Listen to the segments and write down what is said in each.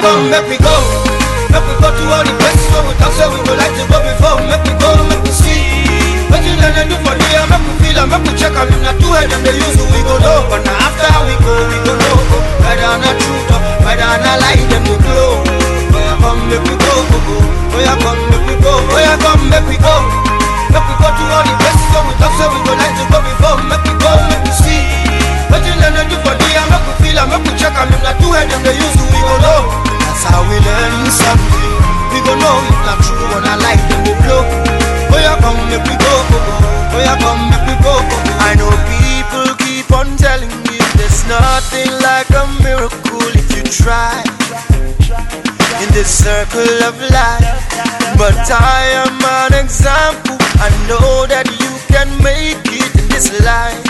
come, make we go. Make we go to all the places where we talk, say we go like to go before. Make we go, make we see. What you learn and do for there, make we feel and make we check and if not two head them they use we go know. But now after we go, we go know. Whether or not truth or whether or not lie, them we glow. Oh yeah, come, make we go, go, go. Oh yeah, come, make we go. Oh yeah, come, make we go. Make we go to all the places where we talk, say we go like to go before. Make we go, make we see. What you learn and do for there, make we feel and make we check and if not two head them they use we go know. That's how we learn something. We go know if not true or not lie, them we blow. Oh yeah, come make we go, go, go. Oh yeah, come make we go, go, go. I know people keep on telling me there's nothing like a miracle if you try in this circle of life. But I am an example. I know that you can make it in this life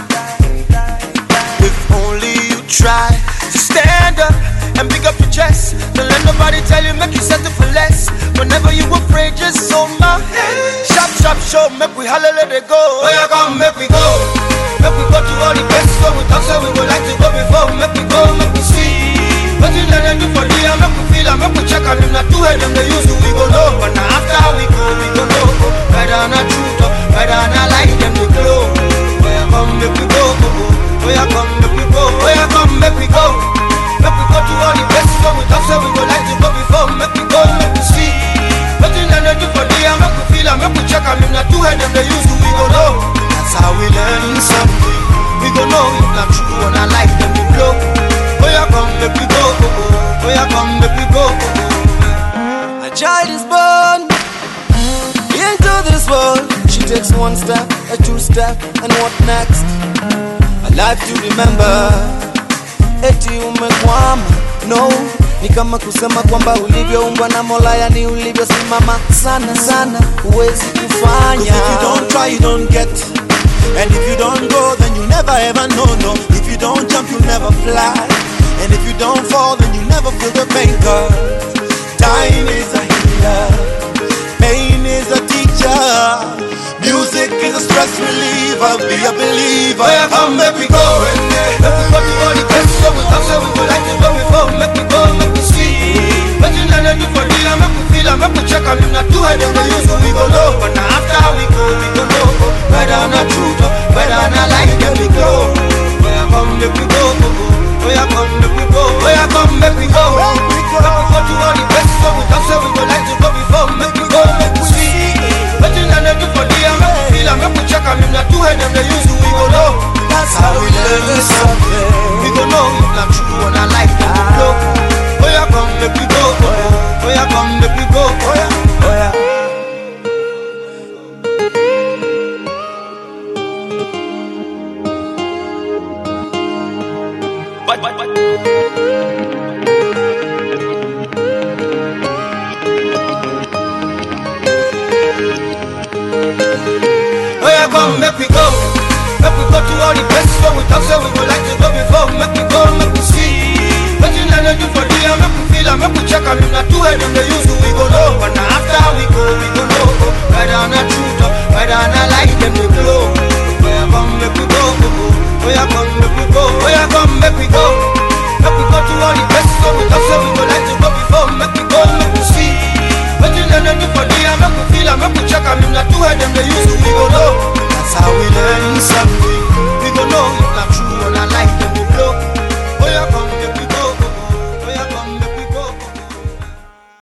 if only you try to stand up and pick up your chest. Don't let nobody tell you, make you settle for less. Whenever you afraid, just hold my hand. Shop, shop, show, make we holler, let it go. Oh, yeah, come, make we go. Make we go to all the places where we talk, so we would like to go before. Make we go, make we see. What you learn and do for real, make we feel, and make we check, and if not two head, them they use we go know. But now after we go, we go know. Whether or not truth, or whether or not lie, them they glow. Oh, yeah, come, make we go, go, go. Oh, yeah, come, make we go. Oh, yeah, come, make we go. Make we go to all the places where we talk, so we go like to go before. Make we go, make we see. What you learn and do for real, make we feel, and make we check, and if not two head, them they use we go know. That's how we learn something. We go know if not true or not lie, them we blow. Oh, yeah, come, make we go, go, go. Oh, yeah, come, make we go, go, go. A child is born into this world. She takes one step, a two step, and what next? A life to remember. Eti umekwama, no ni kama kusema kwamba ulivyoumbwa na Mola, yani ulivyosimama sana sana, huwezi kufanya. Cause if you don't try, you don't get. And if you don't go, then you never ever know, no. If you don't jump, you never fly. And if you don't fall, then you never feel the pain, cause time is a healer. Pain is a teacher. Music is a stress reliever. Be a believer. Oh, yeah, come, make we go. Make we go to all the places where we talk, so we go like to go before. Make we go, make we see. What you learn and do for real, make we feel, and make we check, and if not two head, them they use we go know. But now after we go, we go know. Whether or not truth, or whether or not lie, them we go. Oh, yeah, come, make we go, go, go. Oh, yeah, come, make we go. Oh, yeah, come, make we go. Make we go to all the places where we talk, so we go like to go before. Make we go, make we see. What you learn and do for real, make we feel, and make we check, and if not two head, them they use we go know. That's how we learn something. We go know if not true or not like them we blow. Oh, yeah, come, make we go. go, go. Oh, yeah, come, make we go. Oh, yeah. Oh yeah. But, but, but. Oh yeah, come, make we go. Make we go to all the places where we talk, so we go like to go before. Make we go, make we see. What you learn and do for real, make we feel, and make we check, and if not two head, them they use we go know. But now after we go, we go know. Whether or not truth, or whether or not lie, them they glow. Oh yeah, come, make we go, go, go. Oh yeah, come, make we go. Oh yeah, come, make we go. Make we go to all the places where we talk, so we go like to go before. Make we go, make we see. What you learn and do for real, make we feel, and make we check, and if not two head, them they use we go know. That's how we learn something.